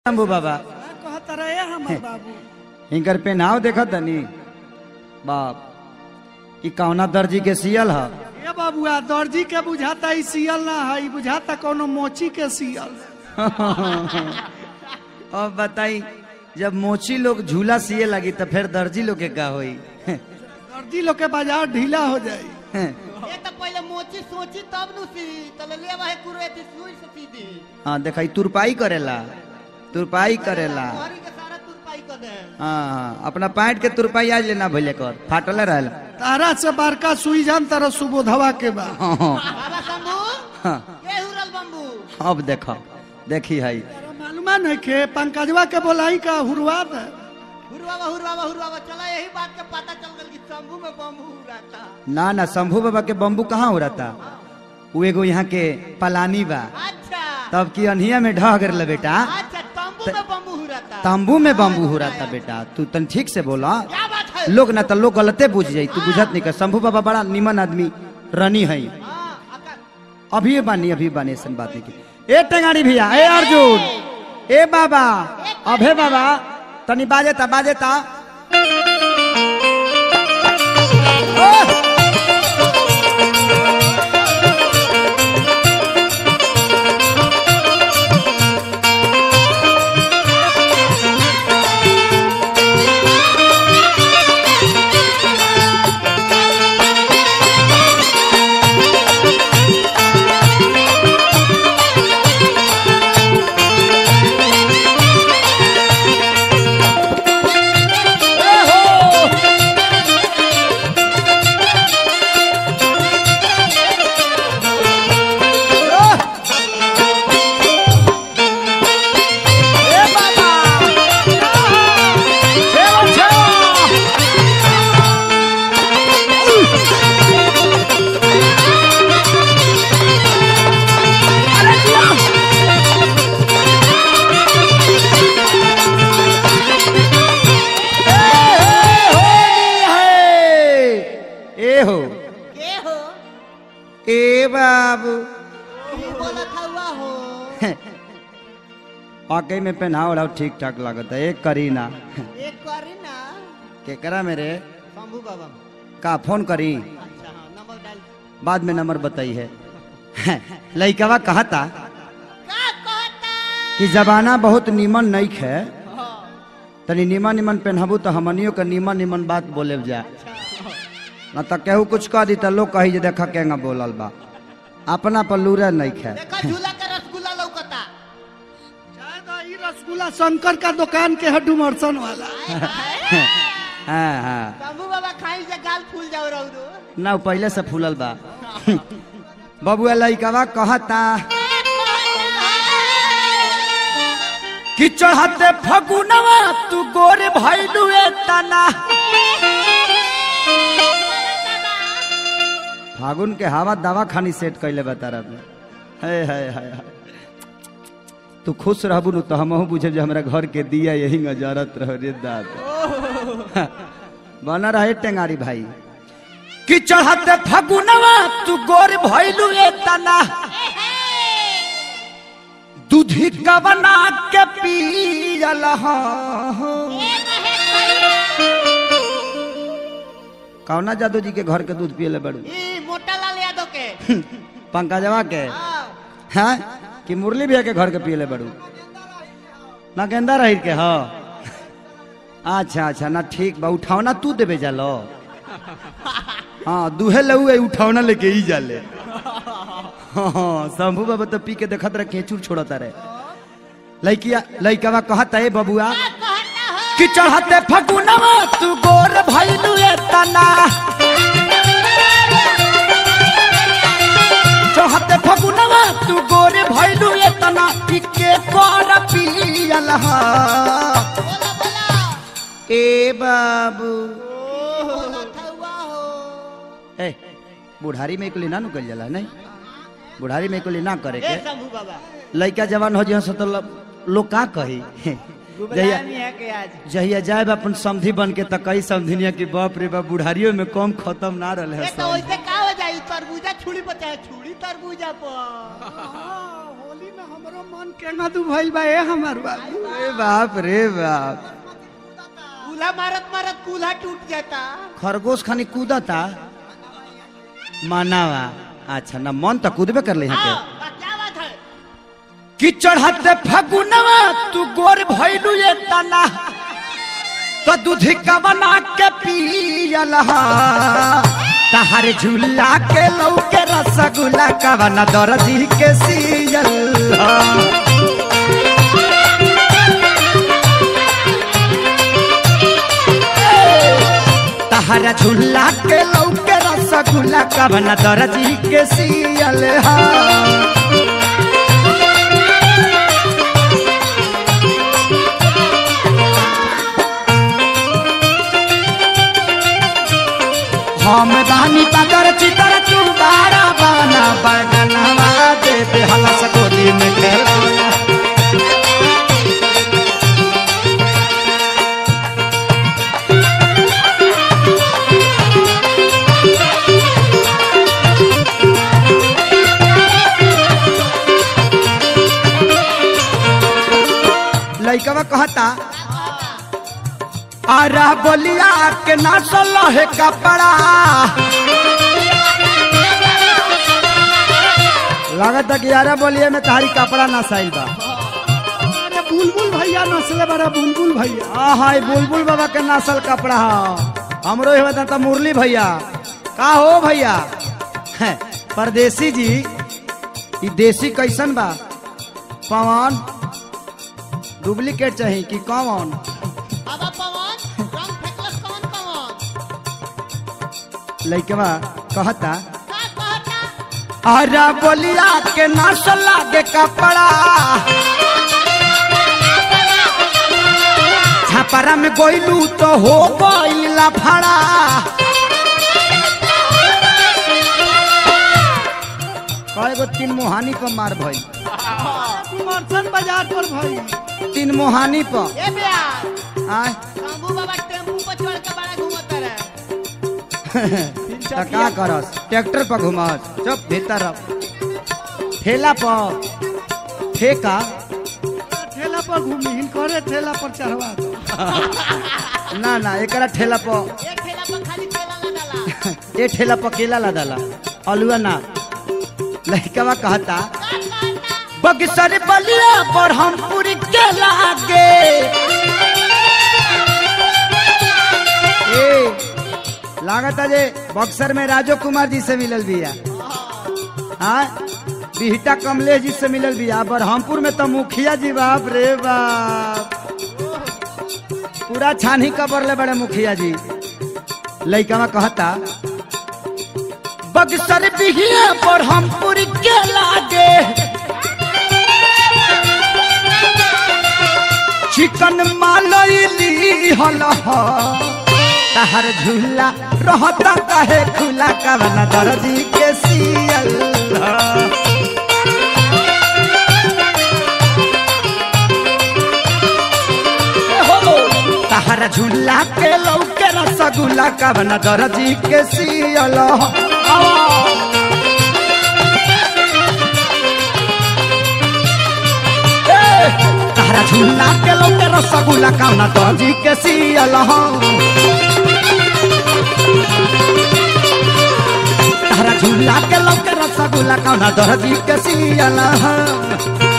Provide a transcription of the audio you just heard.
शंभू बाबा कहता रहे हमर बाबू इनकर पेनाव देखत तनी बाप ई कौना दर्जी के सियल ह ए बाबुआ दर्जी के बुझाता ई सियल ना है ई बुझाता कोनो मोची के सियल अब बताई जब मोची लोग झूला सिए लगी तो फिर दर्जी लोग के का होई दर्जी लोग के बाजार ढीला हो जाई ये तो पहले मोची सोची तब नु सी तले ले वाहे कुरे थी सुई से सीधी हाँ देखा ई तुरपाई करेला तुरपाई करेला हरी के सारा तुर पाई कर दे हाँ हाँ अपना पैंट के तुरपाई आज लेना भैले कर फाटले रहेला तारा से बड़का सुई जान तारा सुबोधवा के बा हाँ, हाँ, बाबा शंभू हाँ। ये हुरल बम्बू अब देखो देखी है तारा मालूमा नहीं के पंकजवा के बोलाई का हुरवा दे हुरवावा हुरवावा हुरवावा चला यही बात के पता चल गल कि शंभू में बम्बू रहता ना ना शंभू बाबा के बम्बू कहाँ हो रहा था वो एगो यहाँ के पलानी बा अच्छा तब की अनहिया में ढह गए बेटा अच्छा तंबू में बम्बू रहता तंबू में बम्बू हो रहा था बेटा तू तन ठीक से बोला क्या बात है लोग ना तो लोग गलते बुझ जाई तू बुझत नहीं कर शंभू बाबा बड़ा निमन आदमी रनी है हाँ अका अभी बानी अभी बानी ऐसा बात नहीं की ए टेंगाड़ी भैया ए अर्जुन ए बाबा अभे बाबा तनी बाजेता बाजेता ओह! ए बाबा छेवा छेवा ए हो के हो ए बाबू की बोलत हुआ हो वाकई में पहनाव ओढ़ाव ठीक ठाक लागत है एक करी ना एक करी ना केकरा मेरे शंभू बाबा का फोन करी अच्छा हाँ नंबर डाल बाद में नंबर बताई है लइकवा कहा था का कहता कि जमाना बहुत निमन नहीं है हाँ तनी निमन निमन पहनबू तो हमनियों के निमन निमन बात बोले जा न तो केहू कुछ कह दी तो लोग कही जे देखा केंगा बोलल बा अपना पर लूरे नहीं है देखा झूला का रसगुल्ला लौकता शायद ई रसगुल्ला शंकर का दुकान के है डुमरसन वाला हाँ हाँ शंभू बाबा खाई से गाल फूल जाओ रहो ना उ पहले से फूलल बा बबुआ लइकवा कहता कि चढ़ते फगुनवा तू गोरे भैलू तना फागुन के हवा दवा खानी सेट कैले बता रहा है है है है। तू खुश रहबू नु तो हमहू बुझे जे हमरा घर के दिया यही नजरत रह रे दादा बना रहे टेंगारी भाई कि चढ़ते फगुनवा तू गोर भैलू तना दूधी का बना के पियल कौना जादू जी के घर के दूध पियले बड़ू ई मोटा लाल यादव के पंकजवा के हाँ हैं कि मुरली भैया के घर के पियले बड़ू ना गेंदा रही के ह अच्छा अच्छा ना ठीक बा उठावना तू देबे जालो हाँ दूहे लऊ है उठावना लेके ही जाले हाँ हाँ, शंभू बाबा तो पी के देखत रहे केचुर छोड़ता रहे लइकिया लइकवा कहता है बबुआ कहता हो कि चढ़ते फगुनवा तू गोर भइलू तना चढ़ते फगुनवा तू गोर भइलू तना इके कर पियल हा बोला बोला ए बाबू बोलत हुआ हो ए बुढ़ारी में कुली ना नु कल जाला नहीं बुढ़ारी में कुली ना करे ए के शंभू बाबा लइका जवान हो जिहन से तो ल- लोग का कही जहिया है के आज जहिया जाए अपन समधी बन के त कई समधिनिया की बाप रे बाप बुढ़ारियों में कम खत्म ना रहे ये तो वैसे का हो जाई तरबूजा छुड़ी पर चाहे छुड़ी तरबूजा पर हाँ, होली में हमरो मन केंगा दू भइल बा ए हमर बाबू अरे बाप रे बाप कूल्हा मारत मारत कूल्हा टूट जाता खरगोश खानी कूदता मानावा अच्छा ना मन तो कूदबे कर ले यहाँ हाँ, के बा, क्या बात है कि चढ़ते फगुनवा तू गोर भइलू ये तना तो दूधी का बना के पियल तहार झूला के लौके रसगुल्ला का बना दर्जी के सियल तहार झूला के लौके रसगुल्ला का बना दर्जी के सियल हा हम बानी पतर चितर तू बारा बाना बगनवा दे दे हलस गोदी में खेलौना लइकवा कहता आरा बोलिया के नाचल है कपड़ा लागत कि यारा बोलिए में तारी कपड़ा नसाइल बा अरे बुलबुल भैया नसले बड़ा बुलबुल भैया हाँ हाँ ई बुलबुल बाबा के नसल कपड़ा ह हमरो ही बता मुरली भैया का हो भैया हैं, परदेसी जी ई देसी कैसन बा पवन डुप्लीकेट चाहिए कि कौन अब पवन रंग फेंकलस कौन पवन लइकवा कहता का कहता अरे बोलिया के नसल लागे कपड़ा छपरा में गोइलू तो हो गइला फड़ा कई गो तीन मुहानी पर मार भई कुमरसन बाजार पर भाई तीन मुहानी पर ए प्यार आय शंभू बाबा टेम्पू पर चढ़ के बड़ा घूमत रहे त का करस ट्रैक्टर पर घुमस चुप भीतर रह। ठेला पर ठेका ठेला पर घूमी हिनकरे ठेला पर चढ़वा दो ना ना एकरा ठेला पर एक ठेला पर खाली ठेला लगाला ए ठेला पर केला ला डाला अलुआ ना लड़कवा कहता का कहता बक्सर बलिया पर हम पूरी के लागे ए लागता जे बक्सर में राजो कुमार जी से मिलल बिया हाँ बिहटा कमलेश जी से मिलल बिया बरहमपुर में तो मुखिया जी बाप रे बाप पूरा छानी कबर ले बड़े मुखिया जी लइकवा कहता बक्सर बिहिया पर हम पूरी के लागे चिकन मालैली हल तहर झूला रहता काहे खुला कवन दर्जी के सियल तहर झूला के लौके रसगुल्ला कवन दर्जी के सियल तहरा झूला के लौके रसगुल्ला कवन दर्जी के सियल तहरा झूला के लौके रसगुल्ला कवन दर्जी के सियल